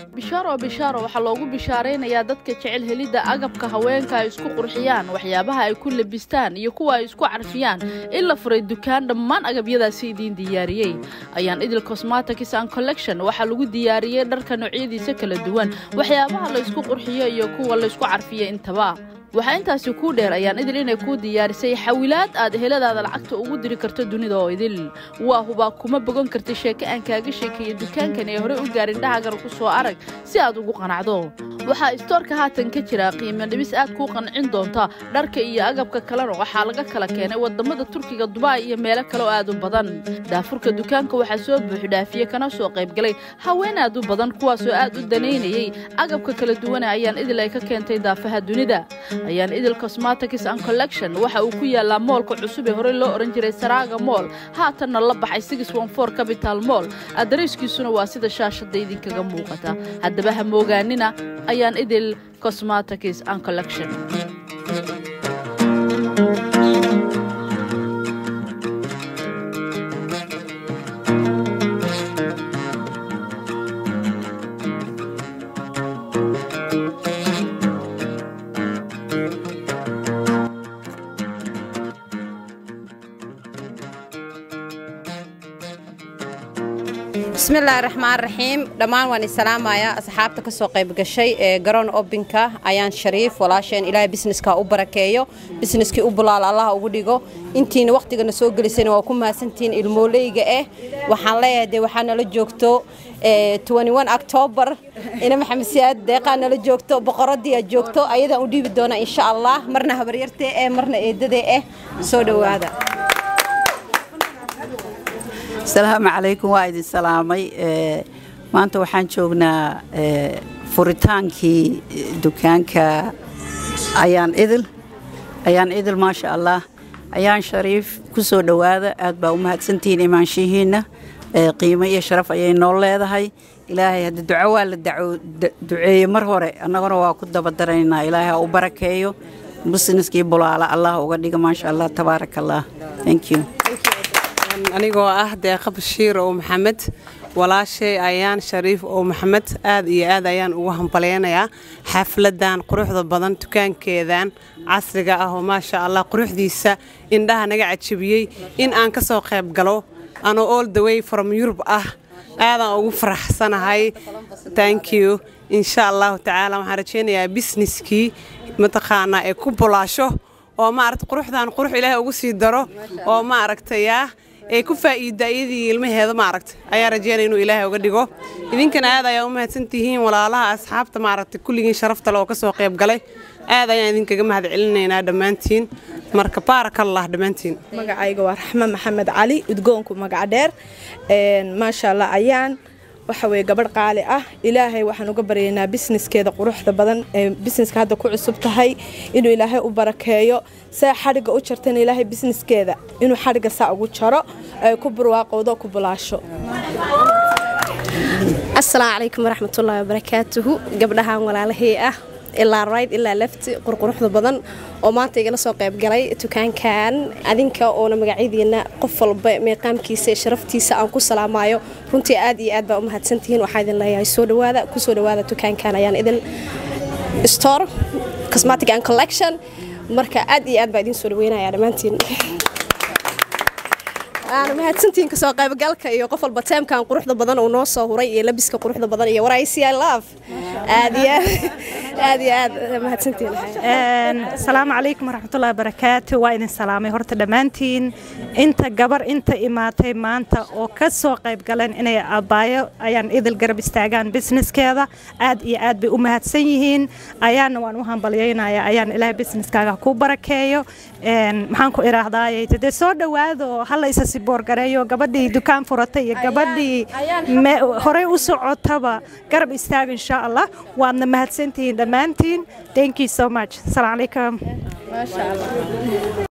bishaaro bishaaro waxaa loogu bishaaraynayaa dadka jecel helidda agabka haweenka ay isku qurxiyaan waxyaabaha ay ku labistaan iyo kuwa ay isku carfiyaan in la furay dukaan dhammaan agabyadaasi idiin diyaariyey ayaan idil cosmatics and collection waxaa lagu diyaariyey dharka noocyadiisa kala duwan waxyaabaha la isku qurxiyo iyo kuwa la isku carfiyo intaba waxaa intaasi kuu dheer ayaan idil inay kuu diyaarisay xawilaad aad heladaada lacagta ugu diri karto dunida oo idil waa hubaa kuma bogan karta sheeko aan kaaga sheekeeya dukaankan ee horey u gaarin dhahagan ku soo arag si aad ugu qanacdo waxaa istoorka haatan ka jira qiimo dhibis aad kuu qancin doonta dharka iyo agabka kalena waxaa laga kala keenay wadamada turkiga dubaay iyo meelo kale oo aad u badan daafurka dukaanka waxaa soo buuxdhaafiye kana soo qaybgalay haween aad u badan kuwaasoo aad u danaynayey agabka kala duwane ayaan idil ay ka keentay daafaha dunida ayaan idil cosmatics and collection waxa uu ku yaalaa moolka cusub ee horey loo odhan jiray saraaga mool haatanna la baxay six one four capital mool adariiskiisuna waa sida shaashadda idinkaga muuqata haddaba ha moogaanina ayaan idil cosmatics and collection bismillaahi raxmaan raxiim dhammaan waan isalaamayaa asxaabta ka soo qayb gashay ee garoon obinka ayaan shariif walaasheen ilaahay bisneska u barakeeyo bisneskii u bulaal allah ugu dhigo intiina wakhtigana soo gelisayna waa ku mahadsantihiin ilmooleyga ah waxaan leeyahay dee waxaa nala joogto octoobar ina maxamed siyaad deeqaa nala joogto boqoradii aad joogto ayadaan u dhiibi doona insha allah marna habaryartee eh marna eedadee ah soo dhowaada asalaamu calaykum waa idin salaamay maanta waxaan joognaa furitaankii dukaanka ayaan idil ayaan idil maasha allah ayaan shariif ku soo dhowaada aad baa u mahadsantihiin imaanshihiinna qiimo iyo sharaf ayay noo leedahay ilaahay hadda duco waa la duceeye mar hore annaguna waa ku dabadaraynaa ilaahay ha u barakeeyo busniskii bulaala allah uga dhiga maasha allah tabaaraka allah thank you anigoo ah deeqa bashiir oo maxamed walaashay ayaan shariif oo maxamed aad iyo aad ayaan ugu hambalyaynayaa xafladan quruxda badan dukaankeedan casriga ah oo maasha allah quruxdiisa indhaha naga cajabiyey in aan ka soo qayb galo anoo all the way from yurub ah aadaan ugu faraxsanahay thank you insha allahu tacaala waxaan rajaynayaa bisneskii mataqaanaa ee ku bulaasho oo maaragta quruxdan qurux ilaahay ugu sii daro oo maaragtayaa ee ku faa'iida iyadii ilmaheeda maaragta ayaa rajeynaya inuu ilaahay uga dhigo idinkana aad ayaa u mahadsan tihiin walaalaha asxaabta maaragta kulligiin sharafta le oo ka soo qayb galay aad ayaan idinkaga mahad celinaynaa dhammaantiin marka baarakallah dhammaantiin magacayga waa raxme maxamed cali udgoonku magaca dheer maasha allah ayaan waxa weye gabadh qaali ah ilaahay waxaan uga baryaynaa bisneskeeda quruxda badan ee bisneska hadda ku cusub tahay inuu ilaahay u barakeeyo saa xadhigga u jartana ilaahay bisneskeeda inuu xadhigga saa ugu jaro ay ku burwaaqowdo ku bulaasho asalaamu calaykum waraxmatullaahi wabarakaatuhu gabdhahan walaalahey ah ilaa rayd ilaa lafti qurquruxda badan oo maanta igala soo qayb galay dukaankan adinka oona magacyadiina qof walba meeqaamkiisa sharaftiisa aan ku salaamayo runtii aad iyo aad baa u mahadsantihiin waxaa idin leeyahay soo dhawaada ku soo dhawaada dukaankan ayaan idin store cosmetic and collection marka aad iyo aad baa idin soo dhaweynaya dhammaantiin waana mahadsantihiin kasoo qaybgalka iyo qof walba teemkan quruxda badan uu noo soo huray iyo labiska quruxda badan iyo waraysi i love aad iyo aad iyo aad mahadsantihiin asalaamu calaykum waraxmatullahi wabarakaatu waa idin salaamay horta dhammaantiin inta gabar inta imaatay maanta oo ka soo qayb galeen inay abaayo ayaan idil garab istaagaan businesskeeda aad iyo aad bay u mahadsan yihiin ayaana waan u hambalyaynaya ayaan ilaahay businesskaaga ku barakeeyo maxaan ku idhaahdaaye dee soo dhowaado hala isa siboorgareeyo gabadhii dukaan furatay iyo gabadhii horey u socotaba garab istaag insha allah waadna mahadsantihiin dhammaantiin thank you so much asalaamu calaykum